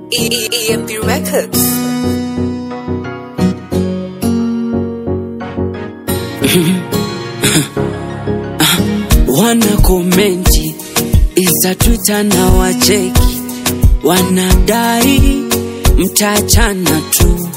EMP Records. wana komenti Insta, Twitter na wacheki, wanadai mtaachana tu.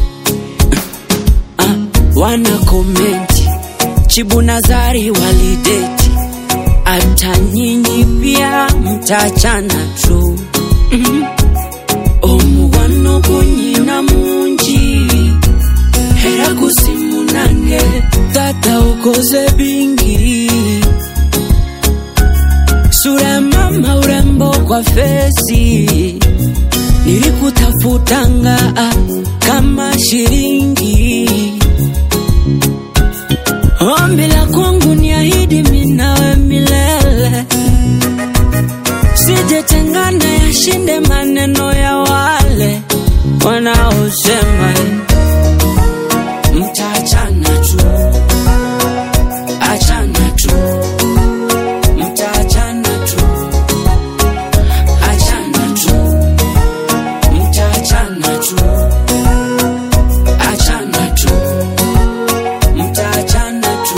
Ah, wana komenti Chibu na Zari walideti, hata nyinyi pia mtaachana tu. Mhm. Omuwano gunyina mungi era gusimunange tata ukoze bingi sura ya mama urembo kwa fesi nilikutafutanga ah, kama shilingi ombi la kwangu ni ahidi minawe milele sijetengana yashinde maneno ya wale wanaosema mtaachana tu achana tu mtaachana tu achana tu mtaachana tu achana tu mtaachana tu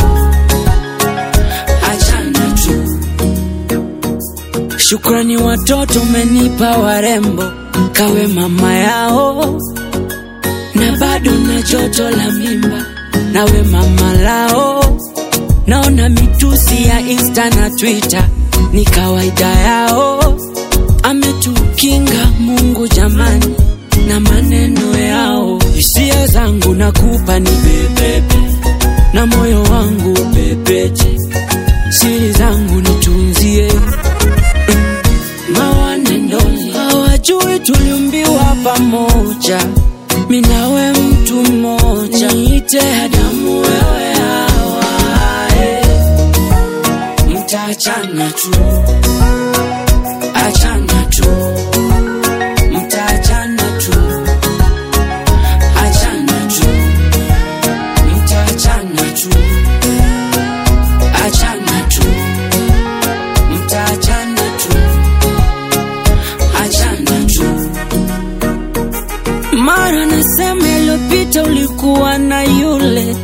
achana tu Shukrani watoto umenipa warembo, kawe mama yao, na bado na joto la mimba, nawe mama lao. Naona mitusi ya Insta na Twitter ni kawaida yao, ametukinga Mungu jamani na maneno yao. Hisia zangu nakupa ni bebebe, na moyo wangu pepeche, siri zangu nitunzie mawanendoni hawajui tuliumbiwa pamoja, minawe mtu mmoja, niite Adamu wewe Hawa, eh. mtaachana tu, achana tu, mtaachana tu, achana tu, mtaachana tu, achana tu, mtaachana tu achana tu. Mara nasema iliyopita ulikuwa na yule,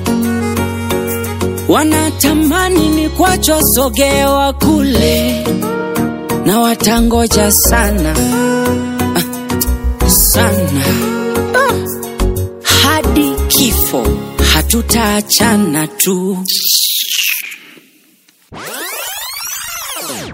wanatamani ni kwacho sogewa kule, na watangoja sana ah, sana ah, hadi kifo hatutaachana tu.